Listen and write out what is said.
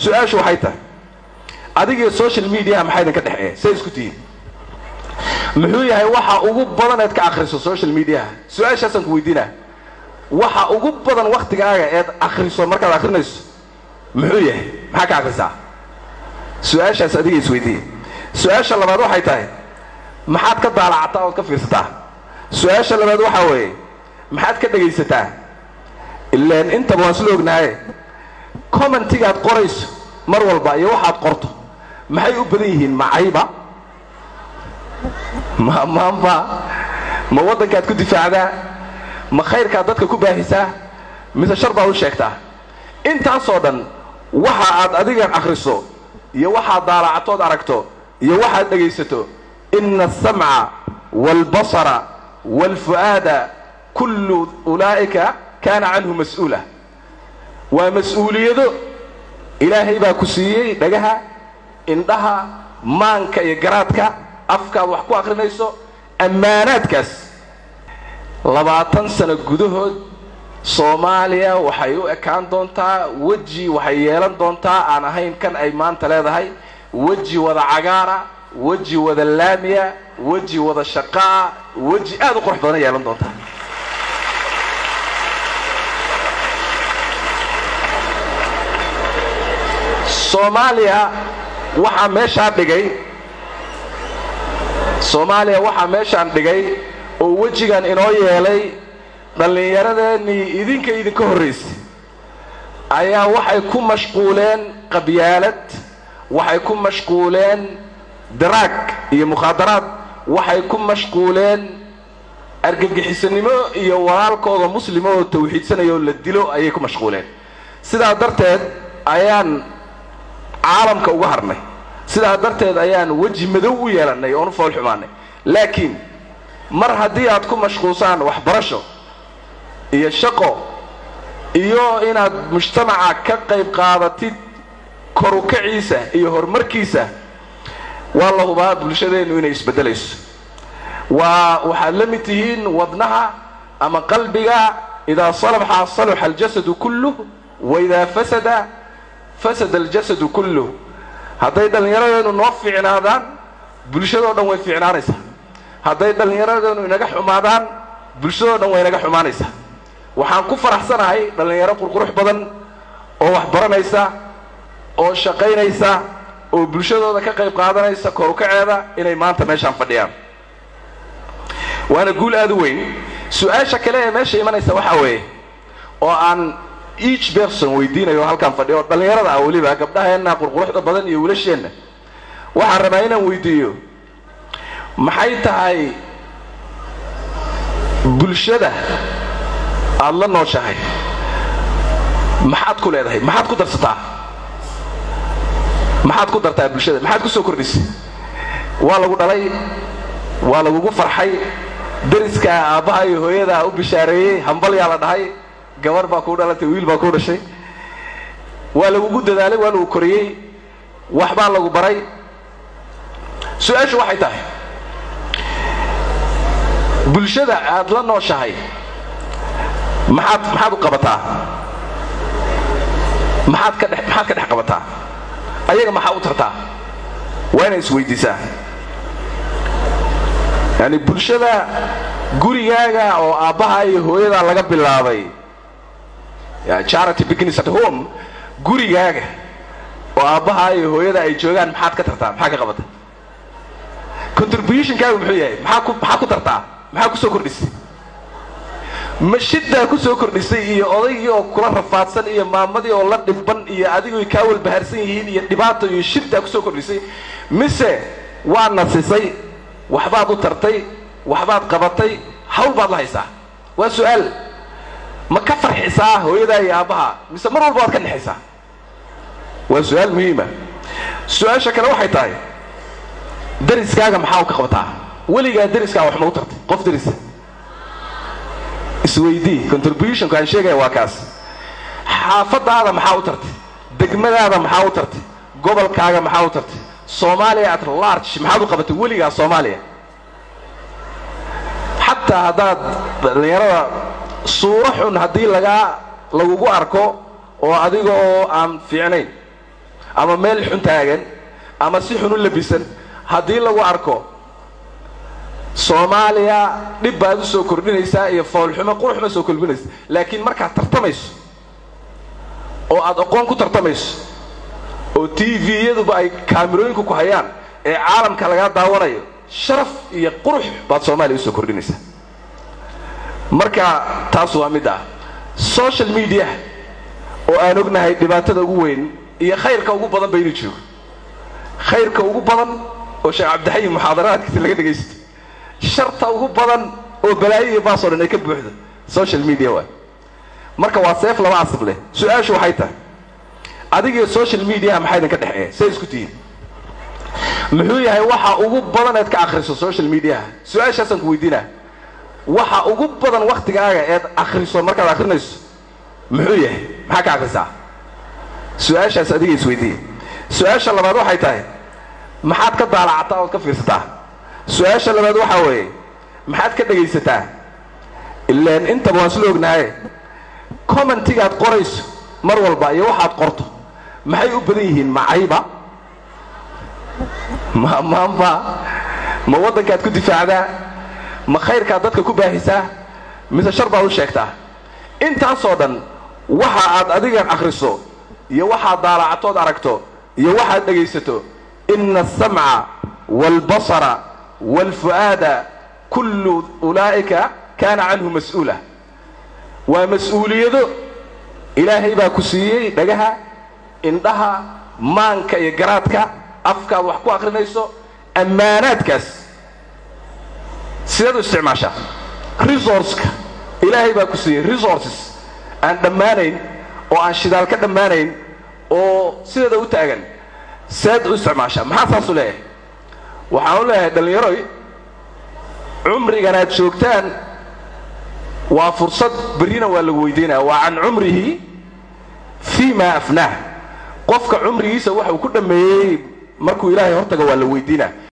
su-aashu waxay tahay adigiyo social mediaha maxaa idinka dhexeeya say isku tihiin muxuu yahay waxa ugu badan eed ka akhriso social mediaha su-aashaasaan ku weydiinaa waxa ugu badan waktigaaga eed akhriso markaad akhrinayso muxuu yahay maxaa ka akhrisaa su-aashaas adiga isweydiiye su-aasha labaad waxay tahay maxaad ka daalacataa ood ka fiirsataa su-aasha labaad waxaa weeye maxaad ka dhegaysataa ilaan intaba waan isla ognaaye commentigaad qorayso mar walba iyo waxaad qorto maxay u badan yihiin macayba ma maanba ma waddankaad ku difaacdaa ma khayrkaad dadka ku baahisaa mise shar baad u sheegtaa intaasoo dhan waxa aad adiga akhriso iyo waxaad daalacatood aragto iyo waxaad dhegaysato ina alsamca waalbasara waalfu'aada kullu ulaa'ika kaana canhu mas-uula waa mas-uuliyado ilaahay baa ku siiyey dhagaha indhaha maanka iyo garaadka afkaad wax ku akhrinayso ammaanaadkaas labaatan sano gudahood soomaaliya waxay u ekaan doontaa weji waxay yeelan doontaa aan ahayn kan ay maanta leedahay weji wada cagaara weji wada laamiya weji wada shaqaa weji aad u qurux badan yeelan doontaa soomaaliya waxaa meeshaa dhigay soomaaliya waxaa meeshaan dhigay oo wejigan inoo yeelay dhallinyaradeenii idinka idinka horraysay ayaa waxay ku mashquuleen qabyaalad waxay ku mashquuleen daraag iyo mukhaadaraad waxay ku mashquuleen argagixisanimo iyo walaalkooda muslima oo tawxiidsanaya oo la dilo ayay ku mashquuleen sidaa darteed ayaan caalamka uga harnay sidaa darteed ayaan weji madow u yeelannay oon u fool xumaanay laakiin mar haddii aad ku mashquulsaan waxbarasho iyo shaqo iyo inaad mujtamaca ka qayb qaadatid korukaciisa iyo horumarkiisa waa la hubaa bulshadeennu inay isbeddelayso waa waxaad la mid tihiin wadnaha ama qalbiga idaa salaxa salaxa aljasadu kulluh wa idaa fasada fasada aljasadu kulluh hadday dhallinyaradeenu noo fiicnaadaan bulshadoo dhan way fiicnaanaysaa hadday dhallinyaradeenu inaga xumaadaan bulshadoo dhan way inaga xumaanaysaa waxaan ku faraxsanahay dhallinyaro qurqurux badan oo wax baranaysa oo shaqaynaysa oo bulshadooda ka qayb qaadanaysa korukaceeda inay maanta meeshaan fadhiyaan waana guul aad u weyn su-aasha kale ee meesha imanaysa waxaa weeye oo aan each berson weydiinayo halkaan fadhiyo oo dhallinyarada ah weliba gabdhaheenna qurquruxda badan iyo wilasheenna waxaan rabaa inaan weydiiyo maxay tahay bulshada aada la nooshahay maxaad ku leedahay maxaad ku darsataa maxaad ku dartaa bulshada maxaad ku soo kordhisay waa lagu dhalay waa lagugu farxay deriskaa aabbaha iyo hooyadaa u bishaareeyey hambalyaa la dhahay gabar baa kuu dhalatay wiil baa kuu dhashay waa lagugu dadaalay waa lagu koriyey waxbaa lagu baray su-aashu waxay tahay bulshada aad la nooshahay maxaad maxaad u qabataa maxaad ka dhex maxaad ka dhex qabataa ayaga maxaa u tartaa waa inay isweydiisaa yani bulshada gurigaaga oo aabbaha iyo hooyadaa laga bilaabay charity begins at home gurigaaga oo aabbaha iyo hooyada ay joogaan maxaad ka tartaa maxaa ka qabata contributionkaagu muxuu yahay maxaa ku maxaa ku tartaa maxaa ku soo kordhisay mashiddaa ku soo kordhisay iyo odaygii oo kula rafaadsan iyo maamadii oo la dhibban iyo adigoo kaa walbahaarsan yihiin iyo dhibaato iyo shiddaa ku soo kordhisay mise waa nasisay waxbaad u tartay waxbaad qabatay hawl baad la haysaa waa su-aal ma ka farxisaa hooyadaa iyo aabbaha mise mar walba waad ka nexaysaa waa su-aal muhiima su-aasha kale waxay tahay dariskaaga maxaa u ka qabataa weligaa dariskaa wax ma u tartay qof darisa isweydii contributionku aan sheegaya waa kaas xaafadaada maxaa u tartay degmadaada maxaa u tartay gobolkaaga maxaa u tartay soomaaliya at large maxaad u qabatay weligaa soomaaliya xataa haddaad dhallinyarada suuro xun haddii lagaa lagugu arko oo adiga oo aan fiicnayn ama meel xun taagan ama si xun u labisan haddii lagu arko soomaaliya dhib baad u soo kordhinaysaa iyo foolxumo quruxma soo kolbinaysa laakiin markaad tartamayso oo aad aqoon ku tartamayso oo t v-yaduba ay kaamirooyinku ku hayaan ee caalamka lagaa daawanayo sharaf iyo qurux baad soomaaliya usoo kordhinaysaa marka taas waa mid ah social media oo aan ognahay dhibaatada ugu weyn iyo khayrka ugu badan baynu joogo khayrka ugu badan oo sheekh cabdixayin muxaadaraadkiisa laga dhegaysto sharta ugu badan oo balaayo iyo baasoo dhan ay ka buuxdo social media waay marka waa seef laba asab leh su-aashu waxay tahay adigiyo social mediaha maxaa idinka dhexeeya say isku tihiin muxuu yahay waxa ugu badan eed ka akhriso social mediaha su-aashaasaan ku weydiinaa waxa ugu badan waktigaaga eed akhriso markaad akhrinayso muxuu yahay maxaa ka akhrisaa su-aashaas adiga isweydiiya su-aasha labaad waxay tahay maxaad ka daalacataa ood ka fiirsataa su-aasha labaad waxaa weeye maxaad ka dhegaysataa ilaan intaba waan isla ognahaye commentigaad qorayso mar walba iyo waxaad qorto maxay u badan yihiin macayba ma maanba ma waddankaad ku difaacdaa ma khayrkaad dadka ku baahisaa mise shar baad u sheegtaa intaasoo dhan waxa aad adigan akhriso iyo waxaad daalacatood aragto iyo waxaad dhegaysato ina asamca waalbasara waalfu'aada kullu ulaa'ika kaana canhu mas-uula waa mas-uuliyado ilaahay baa ku siiyey dhagaha indhaha maanka iyo garaadka afkaad wax ku akhrinayso ammaanaadkaas sideed u isticmaashaa resourceka ilaahay baa ku siiyey resources aan dhammaanayn oo aan shidaal ka dhammaanayn oo sideeda u taagan seed u isticmaashaa maxaa saasu leeyahay waxaan u leeyahay dhallinyaroy cumrigan aad joogtaan waa fursad berrina waa lagu weydiinaya waa can cumrihi fii ma afnaah qofka cumrigiisa waxa uu ku dhammeeyey markuu ilaahay hortaga waa la weydiinaa